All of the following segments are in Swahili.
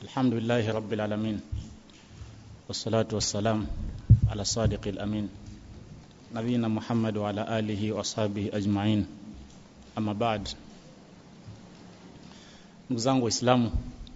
الحمد لله رب العالمين والصلاة والسلام على الصادق الأمين نبينا محمد وعلى آله وأصحابه أجمعين أما بعد ndugu zangu waislamu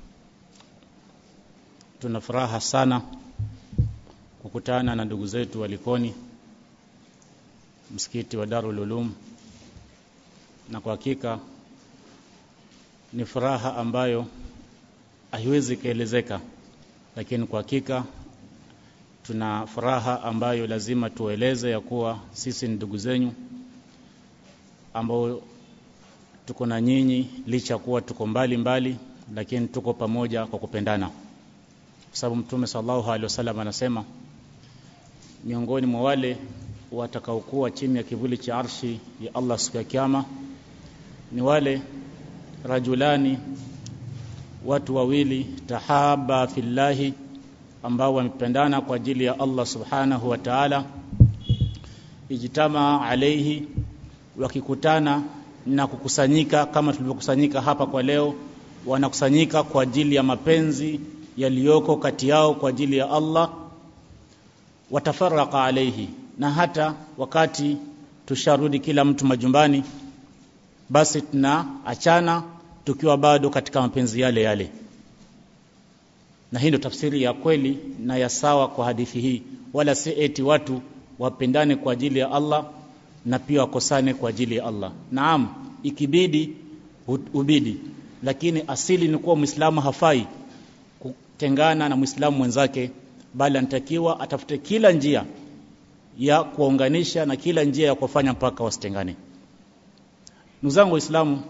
tuna furaha sana kukutana na ndugu zetu walikoni msikiti wa Darul Ulum na kwa hakika ni furaha ambayo haiwezi kuelezeka lakini kwa hakika tuna furaha ambayo lazima tueleze ya kuwa sisi ni ndugu zenyu ambao tuko na nyinyi licha kuwa tuko mbali mbali lakini tuko pamoja kwa kupendana kwa sababu mtume sallallahu alaihi wasallam anasema miongoni mwa wale watakaokuwa chini ya kivuli cha arshi ya Allah siku ya kiyama ni wale rajulani watu wawili tahaba fillahi ambao wamependana kwa ajili ya Allah subhanahu wa ta'ala ijtama alaihi wakikutana na kukusanyika kama tulivyokusanyika hapa kwa leo wanakusanyika kwa ajili ya mapenzi yaliyoko kati yao kwa ajili ya Allah watafaraka alaihi na hata wakati tusharudi kila mtu majumbani basi tunaachana tukiwa bado katika mapenzi yale yale na hii ndio tafsiri ya kweli na ya sawa kwa hadithi hii wala si eti watu wapendane kwa ajili ya Allah na pia wakosane kwa ajili ya Allah naam ikibidi ubidi lakini asili ni kuwa muislamu hafai kutengana na muislamu mwenzake bali anatakiwa atafute kila njia ya kuwaunganisha na kila njia ya kufanya mpaka wasitengane ndugu zangu waislamu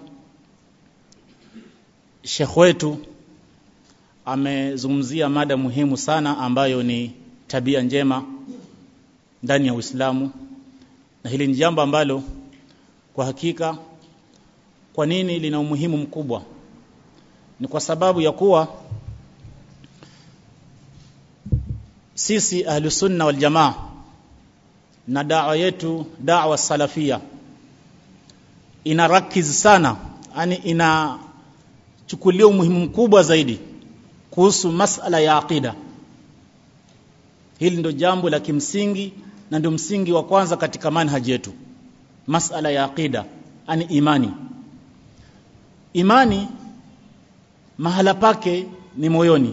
Sheikh wetu amezungumzia mada muhimu sana ambayo ni tabia njema ndani ya Uislamu na hili ni jambo ambalo kwa hakika kwa nini lina umuhimu mkubwa ni kwa sababu ya kuwa sisi ahlusunna wal jamaa na dawa yetu dawa salafia ina rakiz sana yani inachukulia umuhimu mkubwa zaidi kuhusu masala ya aqida hili ndio jambo la kimsingi na ndio msingi wa kwanza katika manhaji yetu masala ya aqida ani imani imani mahala pake ni moyoni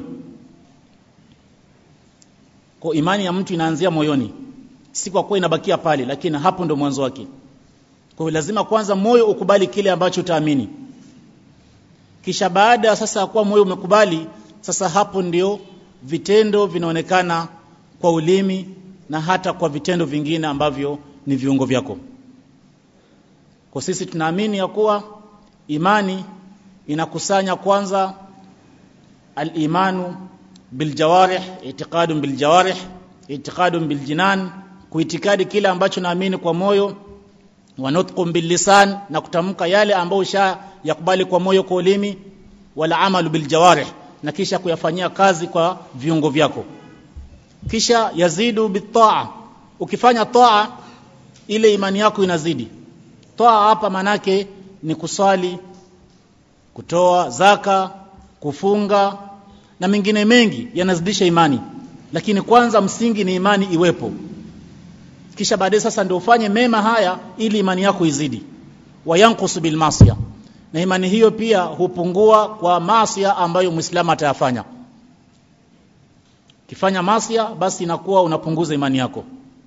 kwa imani ya mtu inaanzia moyoni si kwa kuwa inabakia pale lakini hapo ndo mwanzo wake kwa hiyo lazima kwanza moyo ukubali kile ambacho utaamini kisha baada sasa ya kuwa moyo umekubali sasa hapo ndio vitendo vinaonekana kwa ulimi na hata kwa vitendo vingine ambavyo ni viungo vyako kwa sisi tunaamini ya kuwa imani inakusanya kwanza al-imanu biljawarih itiqadun biljawarih itiqadun biljinan kuitikadi kile ambacho naamini kwa moyo wa nutqun billisan na kutamka yale ambayo usha yakubali kwa moyo kwa ulimi wala amalu biljawarih na kisha kuyafanyia kazi kwa viungo vyako kisha yazidu bitaa ukifanya taa ile imani yako inazidi taa hapa manake ni kuswali kutoa zaka kufunga na mengine mengi yanazidisha imani lakini kwanza msingi ni imani iwepo kisha baadaye sasa ndio ufanye mema haya ili imani yako izidi wayanqusu bil masiya na imani hiyo pia hupungua kwa masia ambayo muislamu atayafanya kifanya masia basi inakuwa unapunguza imani yako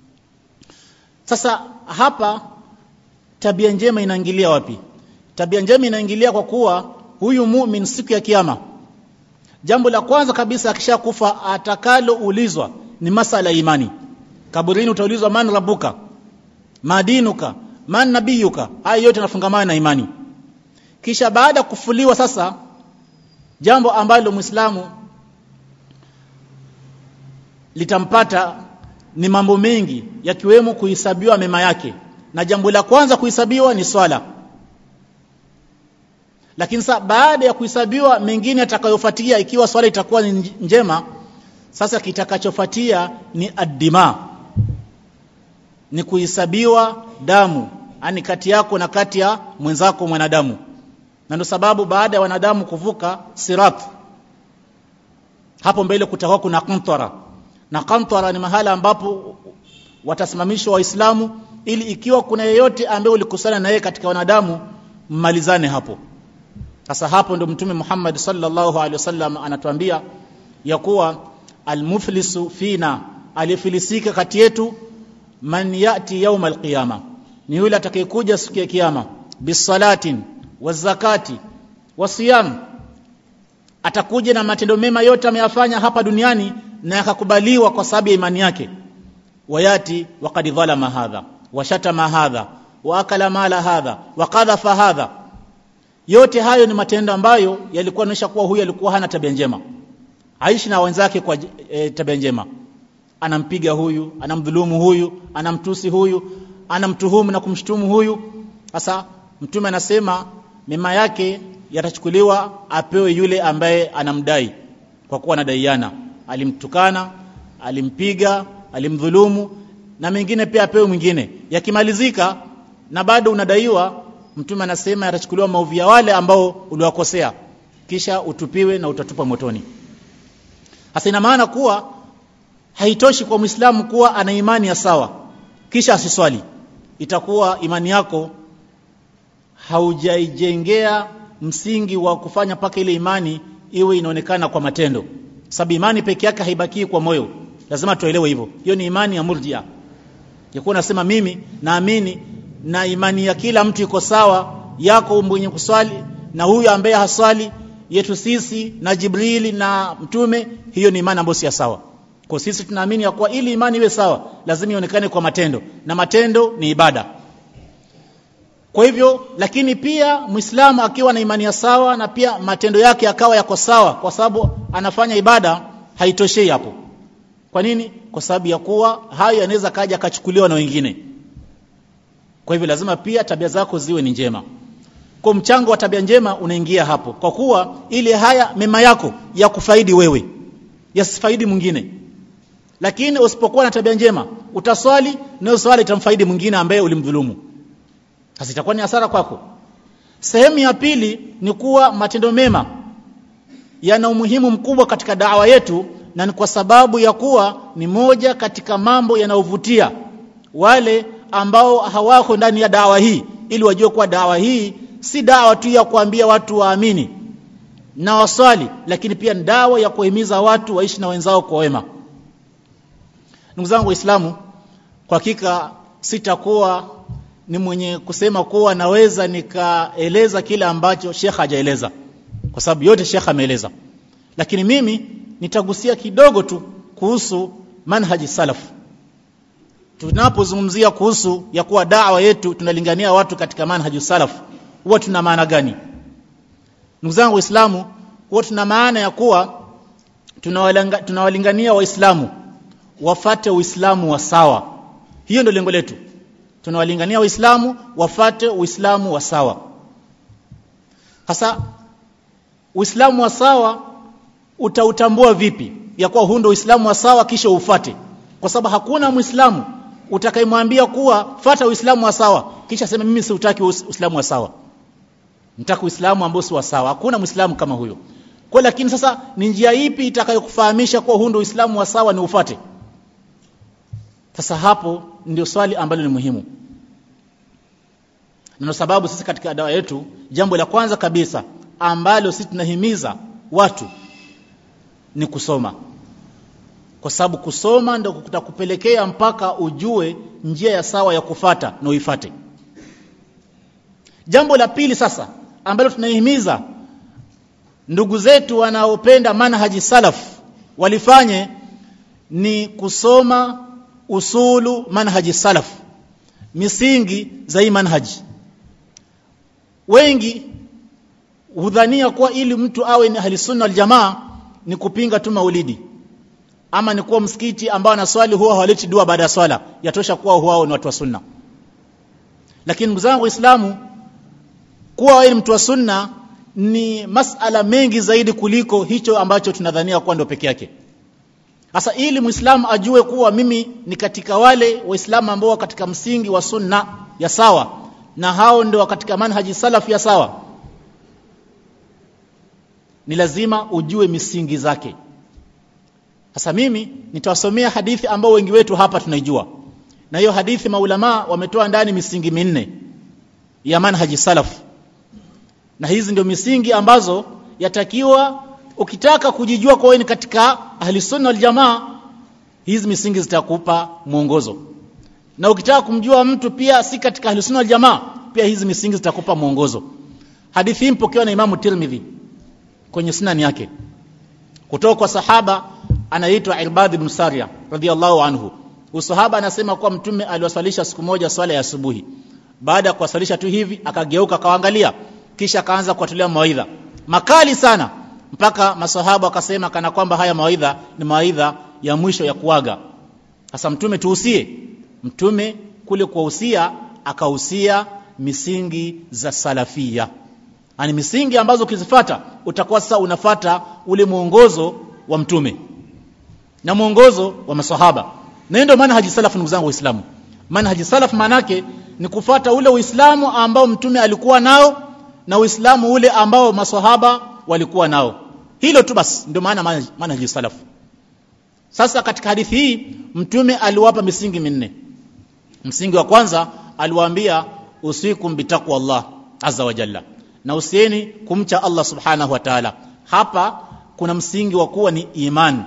sasa hapa tabia njema inaingilia wapi tabia njema inaingilia kwa kuwa huyu mumin siku ya kiyama jambo la kwanza kabisa akishakufa atakaloulizwa ni masala ya imani kaburini utaulizwa man rabuka madinuka man nabiyuka haya yote yanafungamana na imani kisha baada ya kufuliwa sasa jambo ambalo muislamu litampata ni mambo mengi yakiwemo kuhesabiwa mema yake na jambo la kwanza kuhesabiwa ni swala lakini sasa baada ya kuhesabiwa mengine yatakayofuatia ikiwa swala itakuwa ni njema sasa kitakachofuatia ni addima ni kuhesabiwa damu ani kati yako na kati ya mwenzako mwanadamu na ndio sababu baada ya wanadamu kuvuka sirat hapo mbele kutakuwa kuna qantara na qantara ni mahala ambapo watasimamishwa waislamu ili ikiwa kuna yeyote ambaye ulikusana na yeye katika wanadamu mmalizane hapo sasa hapo ndo mtume Muhammad sallallahu alaihi wasallam anatuambia ya kuwa almuflisu fina aliyefilisika kati yetu man yati yauma alqiyama ni yule atakayekuja siku ya kiyama bisalatin wazakati wasiyam atakuja na matendo mema yote ameyafanya hapa duniani na yakakubaliwa kwa sababu ya imani yake wayati waqad dhalama hadha washatama hadha waakala mala hadha wakadhafa hadha yote hayo ni matendo ambayo yalikuwa yanaonyesha kuwa huyu alikuwa hana tabia njema aishi na wenzake kwa e, tabia njema anampiga huyu anamdhulumu huyu anamtusi huyu anamtuhumu na kumshtumu huyu sasa mtume anasema mema yake yatachukuliwa apewe yule ambaye anamdai kwa kuwa anadaiana alimtukana alimpiga alimdhulumu na mengine pia apewe mwingine yakimalizika na bado unadaiwa mtume anasema yatachukuliwa maovu ya wale ambao uliwakosea kisha utupiwe na utatupa motoni hasa ina maana kuwa haitoshi kwa Muislamu kuwa ana imani ya sawa kisha asiswali itakuwa imani yako haujaijengea msingi wa kufanya paka ile imani iwe inaonekana kwa matendo sababu imani peke yake haibakii kwa moyo lazima tuelewe hivyo hiyo ni imani ya murjia yakuwa nasema mimi naamini na imani ya kila mtu iko sawa yako mwenye kuswali na huyu ambaye haswali yetu sisi na Jibrili na mtume hiyo ni imani ambayo si sawa kwa sisi tunaamini ya kuwa ili imani iwe sawa lazima ionekane kwa matendo na matendo ni ibada kwa hivyo lakini pia Muislamu akiwa na imani ya sawa na pia matendo yake yakawa yako sawa kwa sababu anafanya ibada haitoshei hapo kwa nini kwa sababu ya kuwa hayo yanaweza kaja akachukuliwa na wengine kwa hivyo lazima pia tabia zako ziwe ni njema kwa mchango wa tabia njema unaingia hapo kwa kuwa ile haya mema yako ya kufaidi wewe yasifaidi mwingine lakini usipokuwa na tabia njema utaswali na swali itamfaidi mwingine ambaye ulimdhulumu sasa itakuwa ni hasara kwako sehemu ya pili ni kuwa matendo mema yana umuhimu mkubwa katika dawa yetu na ni kwa sababu ya kuwa ni moja katika mambo yanayovutia wale ambao hawako ndani ya dawa hii ili wajue kuwa dawa hii si dawa tu ya kuambia watu waamini na waswali lakini pia ni dawa ya kuhimiza watu waishi na wenzao kwa wema ndugu zangu waislamu kwa hakika sitakuwa ni mwenye kusema kuwa naweza nikaeleza kile ambacho Sheikh hajaeleza kwa sababu yote Sheikh ameeleza lakini mimi nitagusia kidogo tu kuhusu manhaji salaf tunapozungumzia kuhusu ya kuwa dawa yetu tunalingania watu katika manhaji salaf huwa tuna maana gani ndugu zangu waislamu huwa tuna maana ya kuwa tunawalingania waislamu wafate uislamu wa sawa hiyo ndio lengo letu tunawalingania waislamu wafate uislamu wa sawa hasa uislamu wa sawa utautambua vipi ya kuwa huu ndio uislamu wa sawa kisha ufate kwa sababu hakuna muislamu utakayemwambia kuwa fata uislamu wa sawa kisha sema mimi siutaki uislamu wa sawa nataka uislamu ambao si wa sawa hakuna muislamu kama huyo kwa lakini sasa ni njia ipi itakayokufahamisha kuwa huu ndio uislamu wa sawa ni ufate sasa hapo ndio swali ambalo ni muhimu na sababu sisi katika dawa yetu jambo la kwanza kabisa ambalo sisi tunahimiza watu ni kusoma kwa sababu kusoma ndio kutakupelekea mpaka ujue njia ya sawa ya kufata na uifate jambo la pili sasa ambalo tunahimiza ndugu zetu wanaopenda manhaji salaf walifanye ni kusoma usulu manhaji salaf misingi za hii manhaji wengi hudhania kuwa ili mtu awe ni ahli sunna wal jamaa ni kupinga tu maulidi ama ni kuwa msikiti ambao na swali huwa hawaleti dua baada ya swala yatosha kuwa huwa ni watu wa sunna lakini ndugu zangu waislamu kuwa wewe ni mtu wa sunna ni masala mengi zaidi kuliko hicho ambacho tunadhania kuwa ndio peke yake sasa ili muislamu ajue kuwa mimi ni katika wale waislamu ambao katika msingi wa sunna ya sawa na hao ndio katika manhaji salaf ya sawa ni lazima ujue misingi zake sasa mimi nitawasomea hadithi ambao wengi wetu hapa tunaijua na hiyo hadithi maulama wametoa ndani misingi minne ya manhaji salaf na hizi ndio misingi ambazo yatakiwa ukitaka kujijua kwa wewe ni katika ahli sunna wal jamaa hizi misingi zitakupa mwongozo na ukitaka kumjua mtu pia si katika ahli sunna wal jamaa pia hizi misingi zitakupa mwongozo hadithi hii mpokewa na imamu tirmidhi kwenye sunan yake kutoka kwa sahaba anaitwa irbad ibn saria radhiallahu anhu usahaba anasema kuwa mtume aliwaswalisha siku moja swala ya asubuhi baada ya kuwaswalisha tu hivi akageuka akawaangalia kisha akaanza kuwatolea mawaidha makali sana mpaka masahaba wakasema kana kwamba haya mawaidha ni mawaidha ya mwisho ya kuaga sasa mtume tuhusie mtume kule kuwahusia akahusia misingi za salafia ani misingi ambazo ukizifata utakuwa sasa unafata ule mwongozo wa mtume na mwongozo wa masahaba na ndio maana haji salaf ndugu zangu waislamu manhaji salaf manake ni kufata ule uislamu ambao mtume alikuwa nao na uislamu ule ambao maswahaba walikuwa nao hilo tu basi ndio maana manhaji salaf sasa katika hadithi hii mtume aliwapa misingi minne msingi wa kwanza aliwaambia usikum bitaqwa Allah azza wa jalla na usieni kumcha Allah subhanahu wa ta'ala hapa kuna msingi wa kuwa ni iman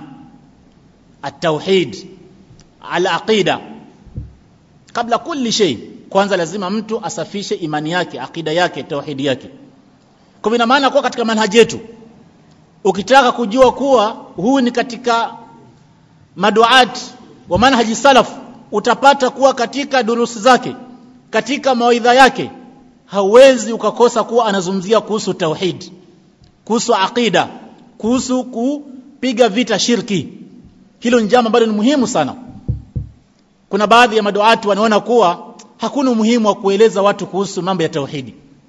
at-tauhid al-aqida kabla kulli shay kwanza lazima mtu asafishe imani yake akida yake tauhidi yake kwa ina maana kuwa katika manhaji yetu ukitaka kujua kuwa huu ni katika maduat wa manhaji salaf utapata kuwa katika durusi zake katika mawaidha yake hauwezi ukakosa kuwa anazungumzia kuhusu tauhid kuhusu aqida kuhusu kupiga vita shirki hilo ni jambo ambalo ni muhimu sana kuna baadhi ya maduati wanaona kuwa hakuna umuhimu wa kueleza watu kuhusu mambo ya tauhidi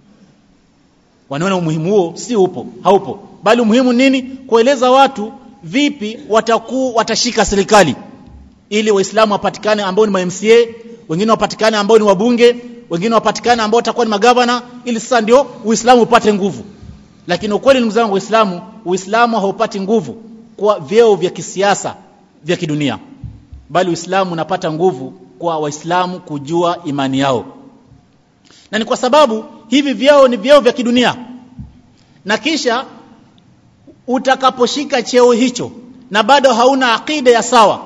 wanaona umuhimu huo si upo haupo bali umuhimu nini kueleza watu vipi wataku watashika serikali ili waislamu wapatikane ambao ni ma MCA wengine wapatikane ambao ni wabunge wengine wapatikane ambao watakuwa ni magavana ili sasa ndio uislamu upate nguvu lakini ukweli ndugu zangu waislamu uislamu haupati nguvu kwa vyeo vya kisiasa vya kidunia bali uislamu unapata nguvu kwa waislamu kujua imani yao na ni kwa sababu hivi vyeo ni vyeo vya kidunia na kisha utakaposhika cheo hicho na bado hauna akida ya sawa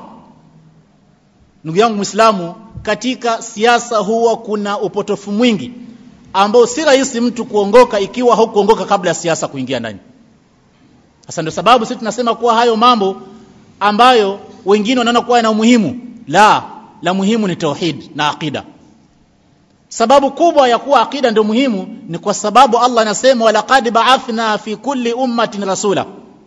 ndugu yangu muislamu katika siasa huwa kuna upotofu mwingi ambao si rahisi mtu kuongoka ikiwa haukuongoka kabla ya siasa kuingia ndani sasa ndio sababu sisi tunasema kuwa hayo mambo ambayo wengine wanaona kuwa yana umuhimu la la muhimu ni tauhid na aqida sababu kubwa ya kuwa aqida ndio muhimu ni kwa sababu Allah anasema walaqad ba'athna fi kulli ummatin rasula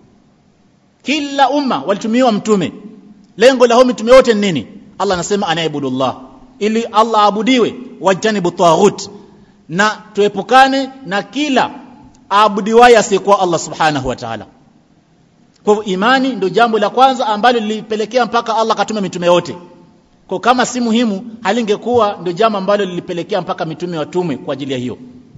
kila umma walitumiwa mtume lengo la hao mitume wote ni nini Allah anasema anaibudullah ili Allah aabudiwe wajanibu taghut na tuepukane na kila aabudiwaye asiyekuwa Allah subhanahu wa ta'ala kwa hivyo imani ndio jambo la kwanza ambalo lilipelekea mpaka Allah katuma mitume yote kwa kama si muhimu halingekuwa ndio jambo ambalo lilipelekea mpaka mitume watumwe kwa ajili ya hiyo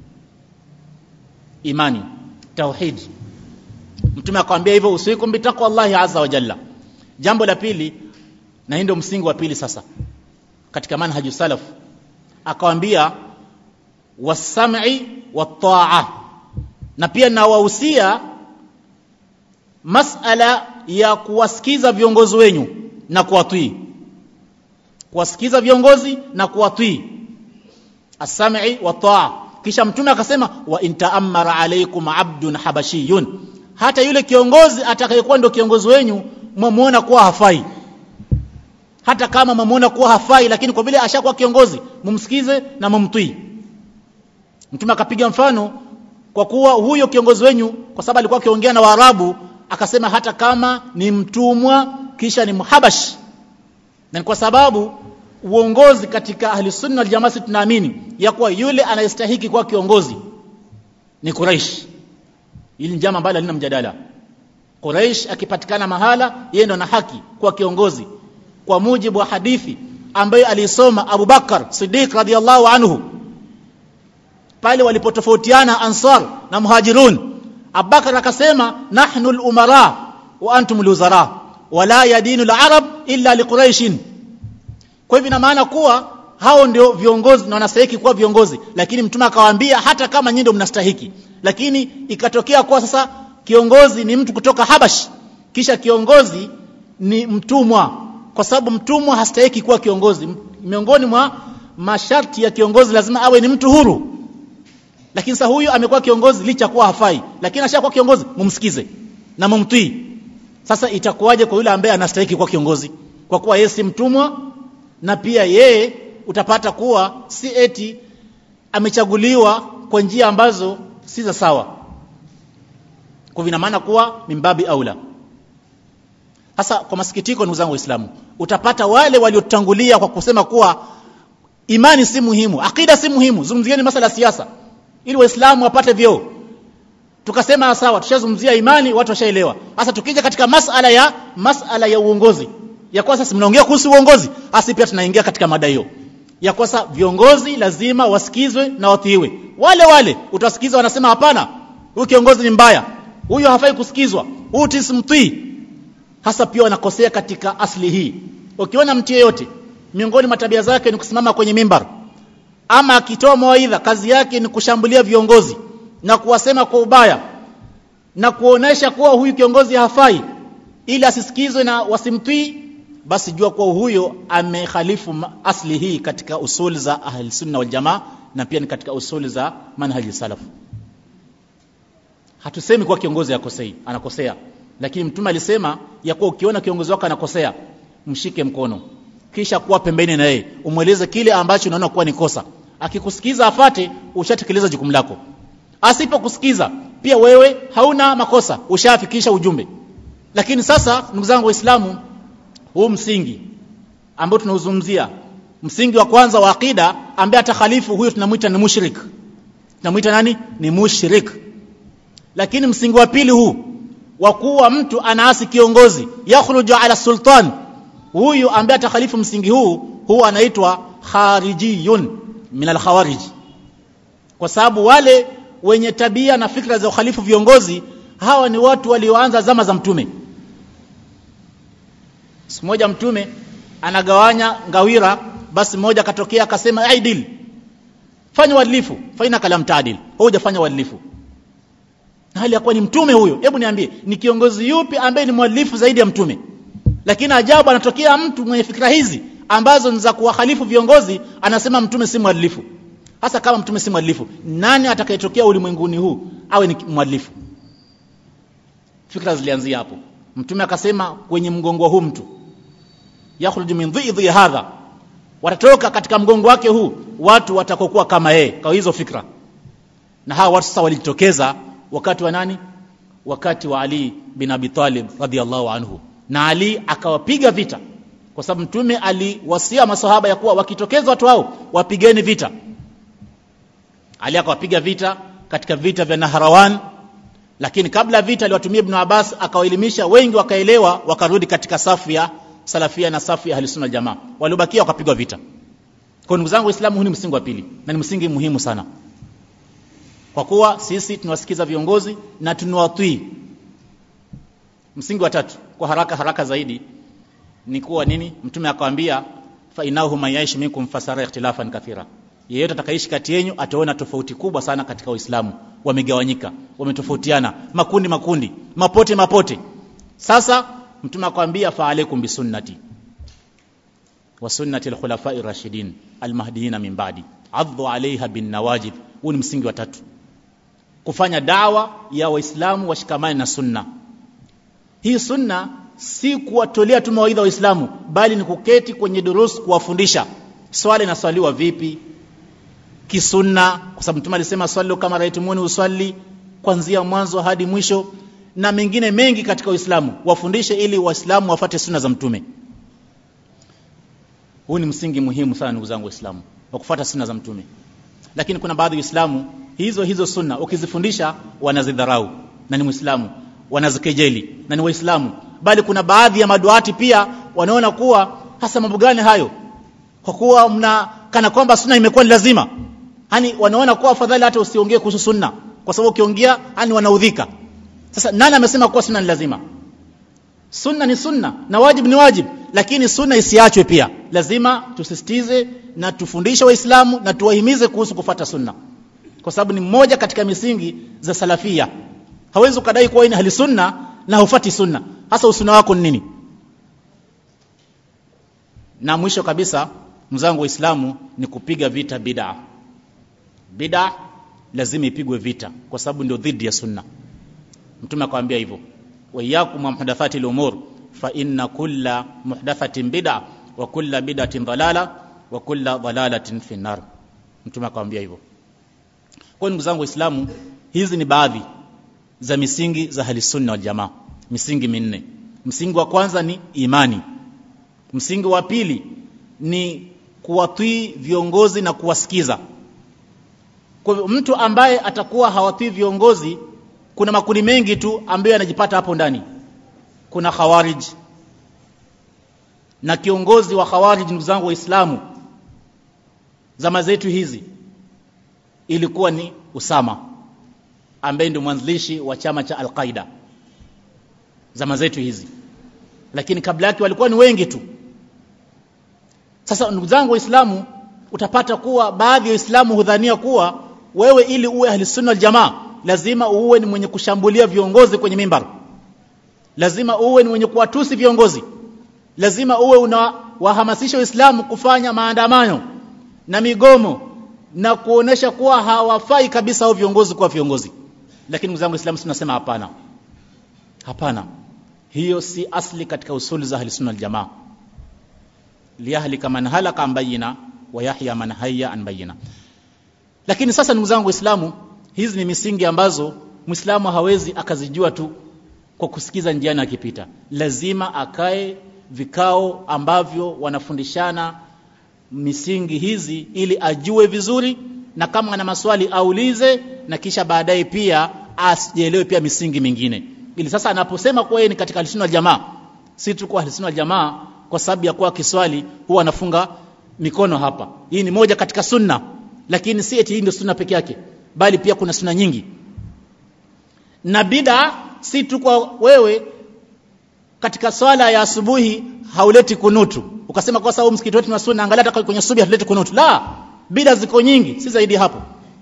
imani tauhid mtume akamwambia hivyo usikum bitaqwa Allah azza wa jalla jambo la pili na ndio msingi wa pili sasa katika manhaju salaf akawambia wasam'i wat-ta'a na pia nawahusia masala ya kuwasikiza viongozi wenyu na kuwatii kuwasikiza viongozi na kuwatii as-sam'i wat-ta'a kisha mtume akasema wa intaammara alaykum abdun habashiyun hata yule kiongozi atakayekuwa ndio kiongozi wenyu mwamuona kuwa hafai hata kama mwamuona kuwa hafai lakini kwa vile ashakuwa kiongozi mumsikize na mumtii mtume akapiga mfano kwa kuwa huyo kiongozi wenyu kwa sababu alikuwa akiongea na Waarabu akasema hata kama ni mtumwa kisha ni mhabash na kwa sababu uongozi katika ahli sunna wal jamaa tunaamini ya kuwa yule anayestahiki kuwa kiongozi ni Quraish ili ni jambo ambalo halina mjadala Quraish akipatikana mahala yeye ndo ana haki kuwa kiongozi kwa mujibu wa hadithi ambayo alisoma Abu Bakar Siddiq radhiallahu anhu pale walipotofautiana Ansar na Muhajirun Abubakar akasema nahnu al-umara wa antum al-wuzara wala yadinu al-arab illa liquraishin kwa hivyo ina maana kuwa hao ndio viongozi na wanastahili kuwa viongozi lakini mtume akawaambia hata kama nyinyi ndio mnastahiki lakini ikatokea kuwa sasa kiongozi ni mtu kutoka Habash kisha kiongozi ni mtumwa kwa sababu mtumwa hastahiki kuwa kiongozi miongoni mwa masharti ya kiongozi lazima awe ni mtu huru lakini sasa huyu amekuwa kiongozi licha kuwa hafai lakini ashakuwa kiongozi mumsikize na mumtii sasa itakuwaje kwa yule ambaye anastahili kuwa kiongozi kwa kuwa yeye si mtumwa na pia yeye utapata kuwa si eti amechaguliwa kwa njia ambazo si za sawa kwa vina maana kuwa mimbabi aula sasa kwa masikitiko ndugu zangu waislamu utapata wale waliotangulia kwa kusema kuwa imani si muhimu akida si muhimu zungumzieni masala ya siasa ili waislamu wapate vyeo tukasema sawa tushazungumzia imani watu washaelewa sasa tukija katika masala ya masala ya uongozi ya kwa sasa mnaongea kuhusu uongozi hasi pia tunaingia katika mada hiyo ya kwa sasa viongozi lazima wasikizwe na watiiwe wale wale utawasikiza wanasema hapana huyu kiongozi ni mbaya huyu hafai kusikizwa huyu tisimtii hasa pia wanakosea katika asli hii ukiona mtu yeyote miongoni mwa tabia zake ni kusimama kwenye mimbar ama akitoa mawaidha kazi yake ni kushambulia viongozi na kuwasema kwa ubaya na kuonesha kuwa huyu kiongozi hafai ili asisikizwe na wasimtii basi jua kuwa huyo amekhalifu asli hii katika usuli za ahli sunna wal jamaa na pia ni katika usuli za manhaji salaf hatusemi kuwa kiongozi akosei anakosea lakini mtume alisema ya kuwa ukiona kiongozi wako anakosea mshike mkono kisha kuwa pembeni na yeye umweleze kile ambacho unaona kuwa ni kosa akikusikiza afate ushatekeleza jukumu lako asipokusikiza pia wewe hauna makosa ushafikisha ujumbe lakini sasa ndugu zangu waislamu huu msingi ambao tunauzungumzia msingi wa kwanza wa akida ambaye atakhalifu huyo tunamwita ni mushrik tunamwita nani ni mushrik lakini msingi wa pili huu wa kuwa mtu anaasi kiongozi yakhruju ala sultan huyu ambaye atakhalifu msingi huu huu anaitwa kharijiyun min alkhawarij kwa sababu wale wenye tabia na fikra za ukhalifu viongozi hawa ni watu walioanza zama za mtume siku moja mtume anagawanya ngawira basi mmoja akatokea akasema aidil fanya uadilifu faina kalam taadil hujafanya uadilifu na hali ya kuwa ni mtume huyo hebu niambie ni kiongozi yupi ambaye ni mwadilifu zaidi ya mtume lakini ajabu anatokea mtu mwenye fikra hizi ambazo ni za kuwahalifu viongozi anasema mtume si mwadilifu hasa kama mtume si mwadilifu nani atakayetokea ulimwenguni huu awe ni mwadilifu fikra zilianzia hapo mtume akasema kwenye mgongo huu mtu yakhruju min dhidhi hadha watatoka katika mgongo wake huu watu watakokuwa kama yeye kwa hizo fikra na hawa watu sasa walijitokeza wakati wa nani wakati wa Ali bin Abi Talib radhiallahu anhu na Ali akawapiga vita kwa sababu mtume aliwasia masahaba ya kuwa wakitokeza watu hao wapigeni vita Ali akawapiga vita katika vita vya Nahrawan lakini kabla vita aliwatumia Ibn Abbas akawaelimisha wengi wakaelewa wakarudi katika safu ya salafia na safu ya ahlusunna jamaa waliobakia wakapigwa vita kwa ndugu zangu waislamu huu ni msingi wa pili na ni msingi muhimu sana kwa kuwa sisi tunawasikiza viongozi na tunawatii msingi wa tatu kwa haraka haraka zaidi ni kuwa nini mtume akawambia fa inahu man yaish minkum fasara ikhtilafan kathira yeyote atakaishi kati yenu ataona tofauti kubwa sana katika Uislamu wamegawanyika wametofautiana makundi makundi mapote mapote sasa mtume akwambia fa alaikum bisunnati wa sunnati alkhulafai rashidin almahdiina min ba'di addu alaiha bin nawajid huu ni msingi wa tatu kufanya dawa ya waislamu washikamane na sunna hii sunna si kuwatolea tu mawaidha waislamu bali ni kuketi kwenye durus kuwafundisha swali inaswaliwa vipi kisunna kwa sababu mtume alisema swali kama raitumuni uswali kuanzia mwanzo hadi mwisho na mengine mengi katika Uislamu wafundishe ili waislamu wafate sunna za mtume huu ni msingi muhimu sana ndugu zangu waislamu wa kufuata sunna za mtume lakini kuna baadhi ya waislamu hizo hizo sunna ukizifundisha wanazidharau na ni muislamu wanazikejeli na ni waislamu bali kuna baadhi ya maduati pia wanaona kuwa hasa mambo gani hayo kwa kuwa mna kana kwamba sunna imekuwa ni lazima yani wanaona kuwa afadhali hata usiongee kuhusu sunna kwa sababu ukiongea yani wanaudhika sasa nani amesema kuwa sunna ni lazima sunna ni sunna na wajib ni wajib lakini sunna isiachwe pia lazima tusisitize na tufundishe waislamu na tuwahimize kuhusu kufata sunna kwa sababu ni mmoja katika misingi za salafia hawezi ukadai kuwa ni ahli sunna na hufati sunna hasa usuna wako ni nini na mwisho kabisa mzangu waislamu ni kupiga vita bid'a bid'a lazima ipigwe vita kwa sababu ndio dhidi ya sunna mtume akamwambia hivyo wa iyyakum muhdathati al-umur fa inna kulla muhdathatin bid'a wa kulla bid'atin dalala wa kulla dalalatin fi nar mtume akamwambia hivyo kwa ndugu zangu waislamu hizi ni baadhi za misingi za ahli sunna wal jamaa misingi minne msingi wa kwanza ni imani msingi wa pili ni kuwatii viongozi na kuwasikiza kwa hivyo mtu ambaye atakuwa hawatii viongozi kuna makundi mengi tu ambayo yanajipata hapo ndani kuna khawarij na kiongozi wa khawarij ndugu zangu waislamu zama zetu hizi ilikuwa ni Usama ambaye ndio mwanzilishi wa chama cha Al-Qaida zama zetu hizi lakini kabla yake walikuwa ni wengi tu sasa ndugu zangu waislamu utapata kuwa baadhi ya waislamu hudhania kuwa wewe ili uwe ahli sunna wal jamaa lazima uwe ni mwenye kushambulia viongozi kwenye mimbar lazima uwe ni mwenye kuwatusi viongozi lazima uwe unawahamasisha waislamu kufanya maandamano na migomo na kuonesha kuwa hawafai kabisa hao viongozi kuwa viongozi lakini ndugu zangu waislamu tunasema hapana hapana hiyo si asli katika usuli za ahli sunna wal jamaa liyahlika man halaka an bayina wa yahya man hayya an bayina lakini sasa ndugu zangu waislamu hizi ni misingi ambazo muislamu hawezi akazijua tu kwa kusikiza njiani akipita lazima akae vikao ambavyo wanafundishana misingi hizi ili ajue vizuri na kama ana maswali aulize na kisha baadaye pia asielewe pia misingi mingine ili sasa anaposema kuwa yeye ni katika ahlusunna jamaa si tu kwa ahlusunna jamaa kwa sababu ya kuwa kiswali huwa anafunga mikono hapa hii ni moja katika sunna lakini si eti hii ndio sunna peke yake bali pia kuna sunna nyingi na bida si tu kwa wewe katika swala ya asubuhi hauleti kunutu ukasema kwa sababu msikiti wetu na sunna angalia hata kwenye subuhi hatuleti kunutu la bida ziko nyingi si zaidi hapo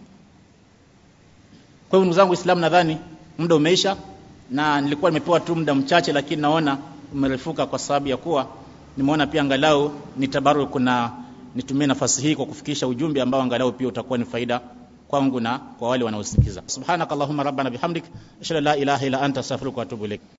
kwa hivyo ndugu zangu Uislamu nadhani muda umeisha na nilikuwa nimepewa tu muda mchache lakini naona umerefuka kwa sababu ya kuwa nimeona pia angalau nitabaru kuna nitumie nafasi hii kwa kufikisha ujumbe ambao angalau pia utakuwa ni faida kwangu na kwa wale wanaosikiza subhanakallahumma rabbana bihamdik ashhadu an la ilaha illa anta astaghfiruka wa atubu ilaik